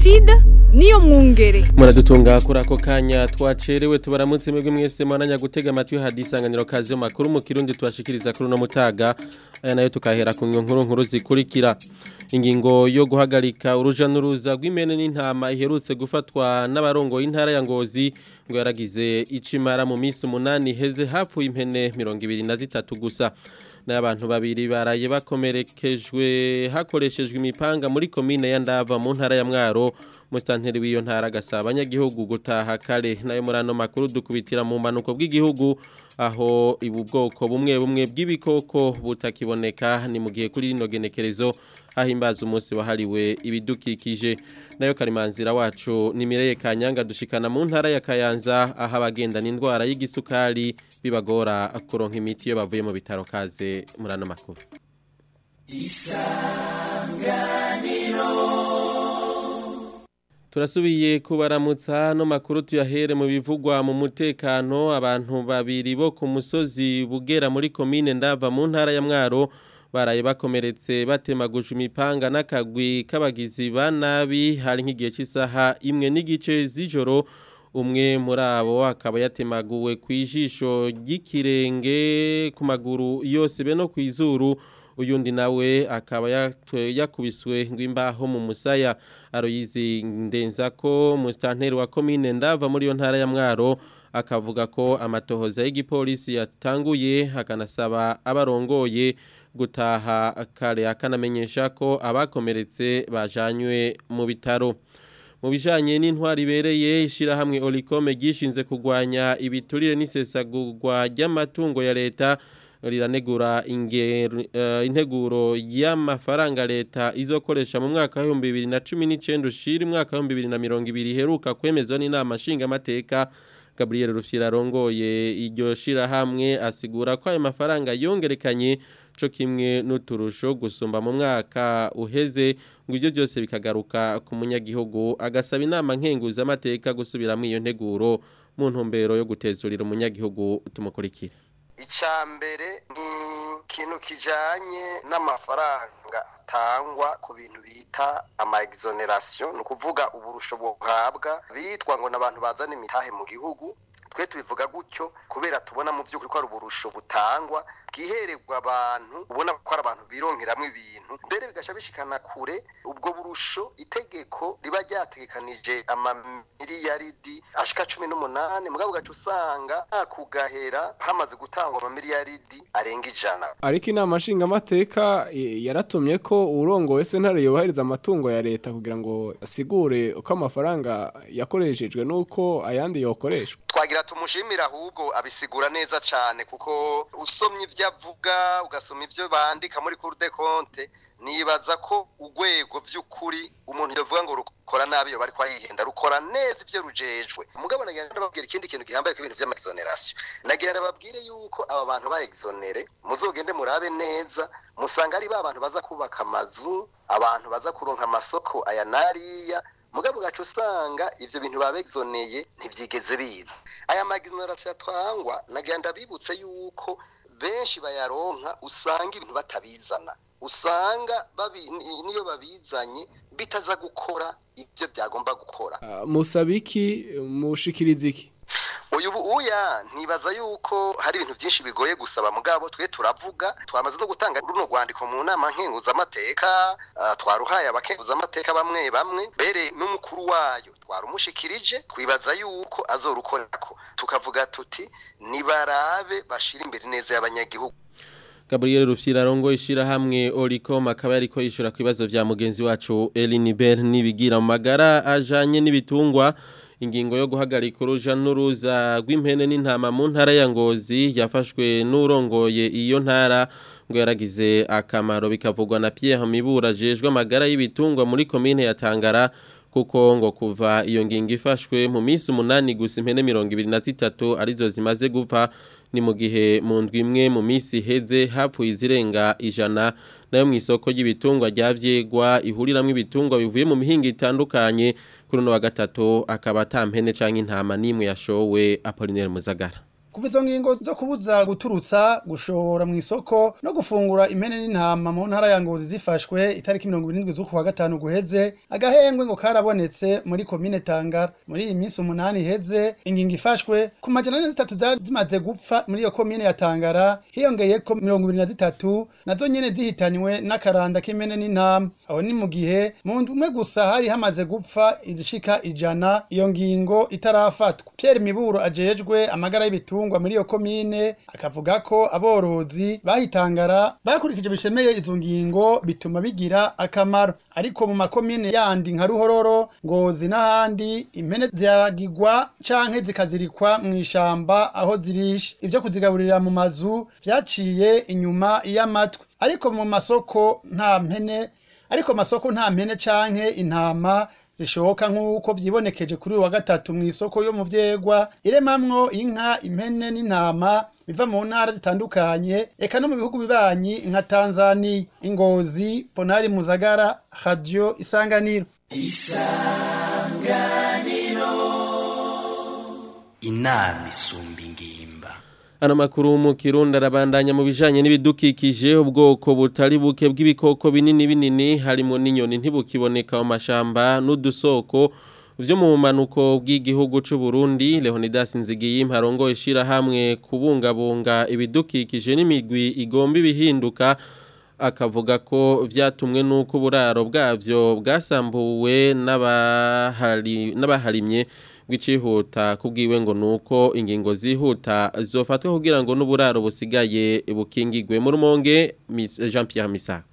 Placide niyo mwungere muradutunga kuri ako kanya twacerewe tubaramutse mwebwe mwese mwananya gutega amatwi hadisanganiro kazi yo makuru mu kirundi tubashikiriza kuri uno mutaga aya nayo tukahera ku nkuru nkuru zikurikira ingingo yo guhagarika uruja n'uruza rw'imene n'intama iherutse gufatwa n'abarongo y'intara ya Ngozi ngo yaragize icimara mu minsi umunani heze hapfuye impene mirongo ibiri na zitatu gusa n'abantu babiri baraye bakomerekejwe hakoreshejwe imipanga muri komine ya Ndava mu ntara ya Mwaro mustanteri w'iyo ntara gasaba abanyagihugu gutaha kare nayo muri ano makuru dukubitira mu manuko bw'igihugu aho ibu bwoko bumwe bumwe bw'ibikoko butakiboneka ni mu gihe kuri rino genekerezo hahimbaza umunsi wahariwe ibidukikije nayo karimanzira wacu ni Mireye Kanyanga dushikana mu ntara ya Kayanza aho abagendana indwara y'igisukari bibagora kuronka imiti iyo bavuye mu bitaro kaze muri ano makuru Turasubiye kubaramutsa no makuru tuyahere mu bivugwa mu mutekano abantu babiri bo ku musozi bugera muri komine ndava mu ntara ya Mwaro baraye bakomeretse batemaguje imipanga n'akagwi k'abagizi ba nabi hari nk'igihe cy'isaha imwe n'igice z'ijoro umwe muri abo akaba yatemaguwe ku ijisho ry'ikirenge ku maguru yose be no ku izuru uyundi nawe akaba yakubiswe ngo imbaho mu musaya aroyizi ndenza ko musitanteri wa komine ndava muri iyo ntara ya mwaro akavuga ko amatohoza y'igipolisi yatanguye akanasaba abarongoye gutaha kare akanamenyesha ko abakomeretse bajanywe mu bitaro mu bijanye n'intwari ibereye ishyirahamwe olikome ryishinze kurwanya ibiturire n'isesagurwa ry'amatungo ya leta riranegura integuro y'amafaranga leta izokoresha mu mwaka w'ibihumbi bibiri na cumi n'icyenda ushira umwaka w'ibihumbi bibiri na mirongo ibiri iheruka kwemezwa n'inama nshingamateka gaburiyeri rufira arongoye iryo shirahamwe asigura ko ayo mafaranga yongerekanye cyo kimwe n'uturusho gusumba mu mwaka uheze ngo ibyo byose bikagaruka ku munyagihugu agasaba inama nkenguzamateka gusubiramo iyo nteguro mu ntumbero yo gutezurira umunyagihugu tumukurikire icya mbere ni ikintu kijyanye n'amafaranga atangwa ku bintu bita ama exoneration ni ukuvuga uburusho buhabwa bitwa ngo n'abantu bazana imitahe mu gihugu twe tubivuga gutyo kubera tubona mu by'ukuri ko ari uburusho butangwa bwihererwa abantu ubona ko ari abantu bironkeramo ibintu mbere bigasha bishikana kure ubwo burusho itegeko riba ryategekanije amamiliyaridi ashika cumi n'umunani mugabo ugaca usanga kugahera hamaze gutangwa amamiliyaridi arenga ijana ariko inama nshingamateka yaratumye ko urongowe sentare yubahiriza amatungo ya leta kugira ngo asigure uko amafaranga yakoreshejwe n'uko ayandi yokoreshwa twagira tumushimira ahubwo abisigura neza cyane kuko usomye ibyo avuga ugasoma ibyo bandika muri cour de compte nibaza ko urwego by'ukuri umuntu yavuga ngo rukora nabi yo bariko arihenda rukora neza ibyo rujejwe mugabo nagira ndababwira ikindi kintu gihambaye ku bintu by'amaexoneration nagira ndababwire yuko aba bantu ba exonere muzogende murabe neza musanga ari ba bantu baza kubaka amazu abantu baza kuronka amasoko aya nariya mugabo gacu usanga ivyo bintu babexoneye ntivyigeze biza aya magizonarasi yatwangwa nagira ndabibutse yuko benshi bayaronka usanga ibintu batabizana usanga niyo babizanye bitaza gukora ibyo byagomba gukora musabiki mushikiriza iki uyu uya ntibaza yuko hari ibintu byinshi bigoye gusaba mugabo twe turavuga twamaze no gutanga runo rwandiko mu nama nkenguzamateka twaruhaye abakenguzamateka bamwe bamwe mbere n'umukuru wayo twarumushikirije twibaza yuko azorukorako tukavuga tuti nibarabe bashira imbere neza y'abanyagihugu Gabriel Rufyira rongo ishirahamwe Oricom akaba yariko yishura ku bibazo vya mugenzi wacu Eliniber nibigira mu magara ajanye n'ibitungwa ingingo yo guhagarika uruja n'uruza rw'impene n'intama mu ntara ya Ngozi yafashwe n'urongoye iyo ntara ngo yaragize akamaro bikavugwa na Pierre Mibura jejwe amagara y'ibitungwa muri commune ya Tangara kuko ngo kuva iyo ngingo ifashwe mu minsi umunani gusa impene mirongo ibiri na zitatu arizo zimaze gupfa ni mu gihe mu ndwi imwe mu minsi iheze hapfuye izirenga ijana nayo mu isoko ry'ibitungwa rya vyegwa ihuriramwo ibitungwa bivuye mu mihinga itandukanye kuri uno wa gatatu akaba atampene canke intama n'imwe yashowe Apollinaire Muzagara kuva izo ngingo zo kubuza guturutsa gushora mu isoko no gufungura impene n'intama mu ntara ya ngozi zifashwe itariki mirongo irindwi z'ukwa gatanu guheze agahengwe ngo karabonetse muri komine tangara muri iyi minsi umunani iheze ingingo ifashwe ku majana ane zitatu zari zimaze gupfa muri iyo komine ya tangara hiyongeyeko mirongo ibiri na zitatu nazo nyene zihitanywe n'akaranda k'impene n'intama aho ni mu gihe mu ndwi umwe gusa hari hamaze gupfa izishika ijana iyo ngingo itarafatwa Pierre Miburo ajejwe amagara y'ibitungwa muri iyo komine akavuga ko aborozi bahitangara bakurikije bishemeye izo ngingo bituma bigira akamaro ariko mu makomine yandi nka Ruhororo Ngozi n'ahandi impene ziragigwa canke zikazirikwa mu ishamba aho zirisha ivyo kuzigaburira mu mazu vyaciye inyuma y'amatwi ariko mu masoko nta mpene ariko masoko nta mpene canke intama zishoka nk'uko vyibonekeje kuri uyu wa gatatu mu isoko yo mu vyegwa iremamwo inka impene n'intama biva mu ntara zitandukanye eka no mu bihugu bibanyi nka Tanzania Ingozi Ponari Muzagara Radio Isanganiro inama isumba ingimba Ano makuru mu Kirundi arabandanya mu bijanye n'ibidukikije ubwoko butari buke bw'ibikoko binini binini harimo n'inyoni ntibukiboneka mu mashamba n'udusoko vyo mu manuko bw'igihugu c'u Burundi Leonidas Nzigiyimpa arongoye ishirahamwe kubungabunga ibidukikije n'imigwi igomba ibihinduka akavuga ko vyatumwe nuko uburaro bwavyo bwasambuwe n'abahari n'abaharimye bw'icihuta kubwiwe ngo nuko ingingo zihuta zofatwa kugira ngo n'uburaro busigaye bukingigwe mu rumonge Miss Jean Pierre Misako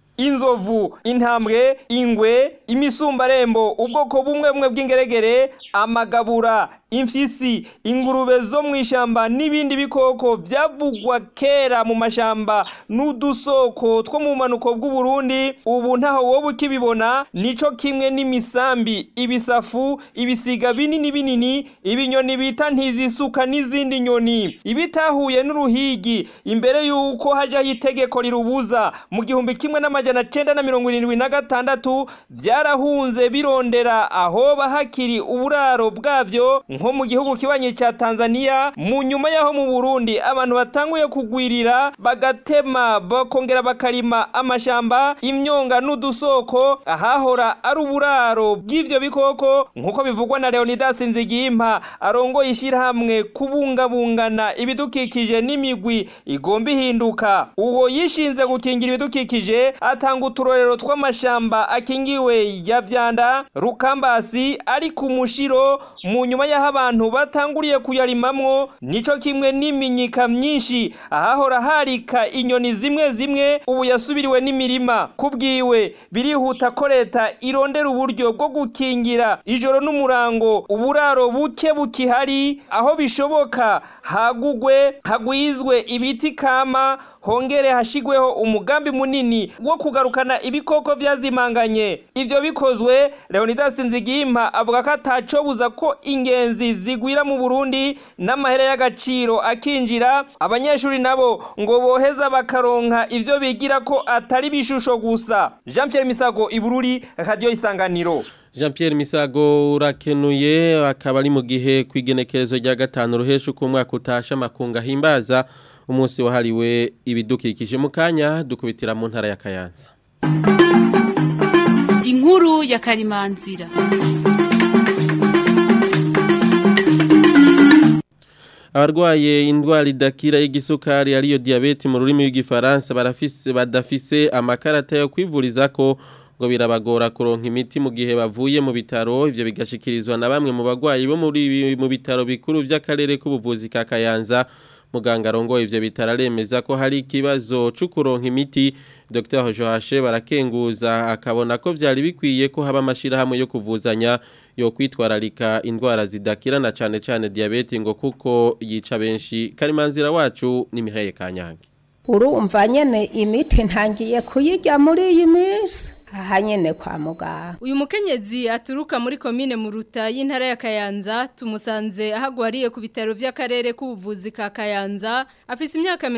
inzovu intambwe ingwe imisumbarembo ubwoko bumwe bumwe bw'ingeregere amagabura imfyisi ingurube zo mu ishyamba n'ibindi bikoko byavugwa kera mu mashamba n'udusoko two mu manuko bw'uburundi ubu ntaho wowe ukibibona nico kimwe n'imisambi ibisafu ibisiga binini binini ibinyoni bita ntizisuka n'izindi nyoni ibitahuye n'uruhigi imbere y'uko hajyaho itegeko rirubuza mu gihumbi kimwe n'amajana cenda na mirongo irindwi na gatandatu byarahunze birondera ahoba hakiri uburaro bwabyo nko mu gihugu kibanyi ca Tanzania mu nyuma yaho mu Burundi abantu batanguye kugwirira bagatema bakongera bakarima amashamba imyonga n'udusoko ahahora ari uburaro bw'ivyo bikoko nkuko bivugwa na Leonidas Nzigimpa arongoye ishyirahamwe kubungabungana ibidukikije n'imigwi igomba ihinduka uwo yishinze gukingira ibidukikije atanga uturorero tw'amashamba akingiwe ya vyanda rukambasi ari ku mushiro mu nyuma y'aho abantu batanguriye kuyarimamwo nico kimwe n'iminyika myinshi ahahora harika inyoni zimwe zimwe ubu yasubiriwe n'imirima kubwiwe birihuta ko leta irondera uburyo bwo gukingira ijoro n'umurango uburaro buke bukihari aho bishoboka hagugwe hagwizwe ibiti kama hongere hashigweho umugambi munini wo kugarukana ibikoko vyazimanganye ivyo bikozwe Leonidas Nzigimpa avuga ko atacobuza ko ingenzi zigwira mu Burundi n'amahera y'agaciro akinjira abanyeshuri nabo ngo boheza bakaronka ivyo bigira ko atari bishusho gusa Jean Pierre Misago Ibururi Radio Isanganiro Jean Pierre Misago urakenuye akaba ari mu gihe kwigenekerezo rya gatanu ruhesha uko umwaka utasha makunga himbaza umunsi wahariwe ibidukikije mu kanya dukubitira mu ntara ya Kayanza inkuru ya karimanzira abarwaye indwara idakira y'igisukari ariyo diabete mu rurimi rw'igifaransa barafise badafise amakarata yo kwivuriza ko ngo birabagora kuronka imiti mu gihe bavuye mu bitaro ivyo bigashikirizwa na bamwe mu bagwayi bo muri mu bitaro bikuru vy'akarere k'ubuvuzi ka Kayanza muganga arongoye ivyo bitaro aremeza ko hari ikibazo cyo kuronka imiti Dr Joashe barakenguza akabona ko vyari bikwiye ko haba amashirahamwe yo kuvuzanya yo kwitwararika indwara zidakirana cyane cyane diabete ngo kuko yica benshi karimanzira wacu ni Mihaye Kanyange urumva nyene imiti ntangiye kuyirya muri iyi minsi aha nyene kwa muganga Uyu mukenyezi aturuka muri komine Muruta y'intara ya Kayanza tumusanze ahagwariye ku bitaro vy'akarere k'ubuvuzi ka Kayanza afise imyaka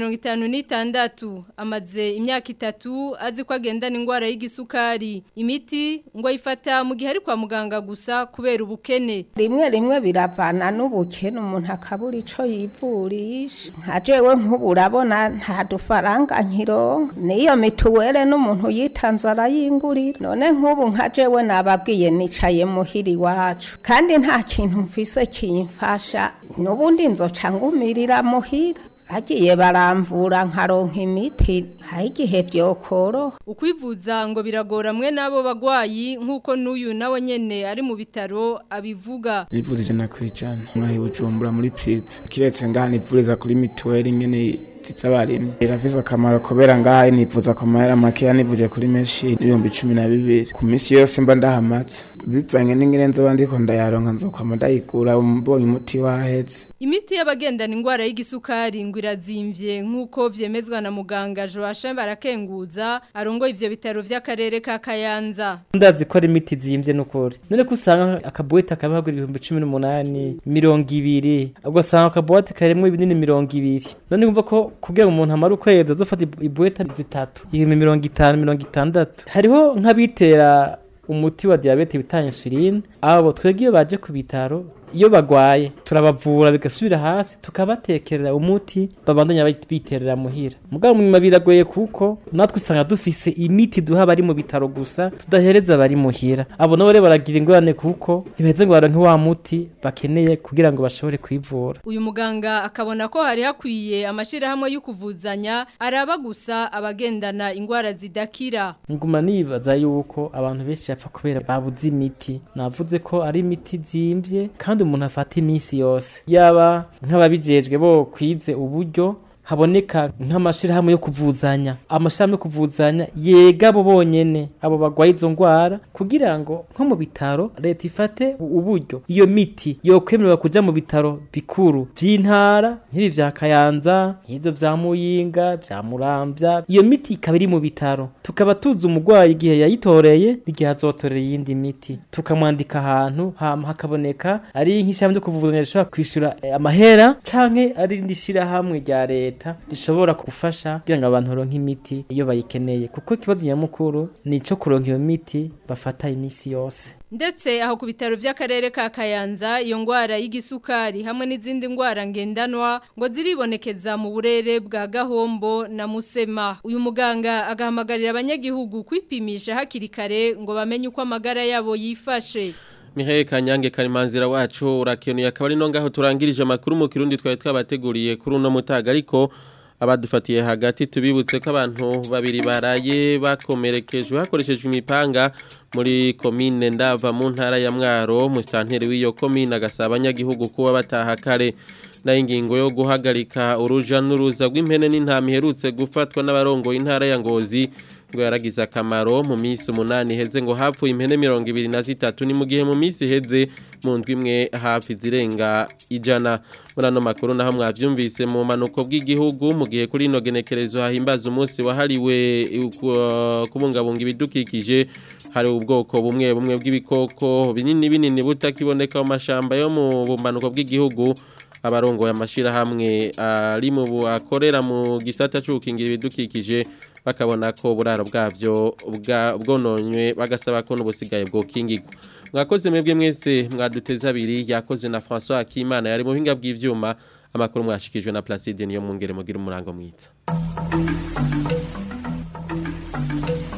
56 amaze imyaka itatu azi ko agendana ingwara y'igisukari imiti ngo ayifata mu gihe ari kwa muganga gusa kubera ubukene rimwe rimwe biravana n'ubukene umuntu akabura ico yivurisha nka jewe nk'ubu urabona nta dufaranga nkironka niyo mituwere n'umuntu yitanze arayingurira none nk'ubu nka jewe nababwiye nicaye muhiri iwacu kandi nta kintu mfise kimfasha n'ubundi nzoca ngumirira muhira bagiye baramvura nkaronka imiti hari igihe byokoroha ukwivuza ngo biragora mwe n'abo bagwayi nk'uko n'uyu nawe nyene ari mu bitaro abivuga nivuze ijana ku ijana mwahi bujumbura muri prive kiretse ngaha nivuriza kuri mituweli nyene z'abarimyi irafise akamaro kubera ngaha nivuza ku mahera makeya nivuje kuri menshi n'ibihumbi cumi na bibiri ku minsi yose mba ndahamatse bivanye n'ingene nzoba ndiko ndayaronka nzokwama ndayigura mbonye umuti waheze Imiti y'abagendana ingwara y'igisukari ngo irazimvye nk'uko vyemezwa na muganga Joachim Barakenguza arongoye ivyo bitaro vy'akarere ka Kayanza. ndazi ko ari imiti zimvye n'ukuri none ko usanga akabuwete akabagura ibihumbi cumi n'umunani mirongo ibiri ugasanga akabuwete karimwo ibinini mirongo ibiri none wumva ko kugira ngo umuntu amare ukwezi azofata ibuwete zitatu ibihumbi mirongo itanu mirongo itandatu hariho nk'abitera umuti wa diabete bita insuline abo twebwe iyo baje ku bitaro iyo bagwaye turabavura bigasubira hasi tukabatekerera umuti babandanya biterera muhira mugabo munyuma biragoye kuko natwe usanga dufise imiti duha abari mu bitaro gusa tudahereza abari muhira abo nabo rero baragira ingorane kuko ntibaheze ngo baronke wa muti bakeneye kugira ngo bashobore kwivura Uyu muganga akabona ko hari hakwiye amashirahamwe yo kuvuzanya araba gusa abagendana ingwara zidakira. nguma nibaza yuko abantu benshi bapfa kubera babuze imiti navuze ko ari imiti zimvye kandi umuntu afata iminsi yose yaba nk'ababijejwe bo kwize uburyo haboneka nk'amashirahamwe yo kuvuzanya amashirahamwe yo kuvuzanya yega abo bonyene abo bagwaye izo ngwara kugira ngo nko mu bitaro leta ifate uburyo iyo miti yokwemererwa kuja mu bitaro bikuru vy'intara nk'ibi vya kayanza nk'ivyo vya muyinga vya muramvya iyo miti ikaba iri mu bitaro tukaba tuzi umugwayi igihe yayitoreye n'igihe azotorera iyindi miti tukamwandika ahantu hama hakaboneka ari nk'ishirahamwe ryo kuvuzanya rishobora kwishura eh, amahera canke ari irindi shirahamwe rya leta leta rishobora gufasha kugira ngo abantu baronke imiti iyo bayikeneye kuko ikibazo nyamukuru ni ico kuronka iyo miti bafata iminsi yose Ndetse aho ku bitaro vy'akarere ka Kayanza iyo ngwara y'igisukari hamwe n'izindi ngwara ngendanwa ngo ziribonekeza mu burere bwa Gahombo na Musema. Uyu muganga agahamagarira abanyagihugu kwipimisha hakiri kare ngo bamenye uko amagara yabo yifashe. Mihaye Kanyange Karimanzira wacu urakenuye akaba ari no ngaho turangirije amakuru mu kirundi twari twabateguriye kuri uno mutaga ariko abadufatiye hagati tubibutse ko abantu babiri baraye bakomerekejwe hakoreshejwe imipanga muri komine ndava mu ntara ya Mwaro mu stanteri w'iyo komine agasaba abanyagihugu kuba bataha kare nayo ingingo yo guhagarika uruja n'uruza rw'impene n'intama iherutse gufatwa n'abarongoye intara ya Ngozi ngo yaragize akamaro mu minsi umunani heze ngo hapfuye impene mirongo ibiri na zitatu ni mu gihe mu minsi heze mu ndwi imwe hafi zirenga ijana muri ano makuru naho mwavyumvise mu manuko bw'igihugu mu gihe kuri ino genekerezo hahimbaza umunsi wahariwe kubungabunga ibidukikije hari ubwoko bumwe bumwe bw'ibikoko binini binini butakiboneka mu mashamba yo mu bumanuko bw'igihugu abarongoye amashirahamwe ari mu akorera mu gisata cy'ubukingira ibidukikije bakabona ko buraro bwavyo bwononywe bagasaba ko n'ubusigaye bwo kingirwa mwakoze mwebwe mwese mwaduteza abiri yakoze na François Akimana yari mu buhinga bw'ivyuma amakuru mwashikijwe na Placide niyo mungere mugira umurango mwiza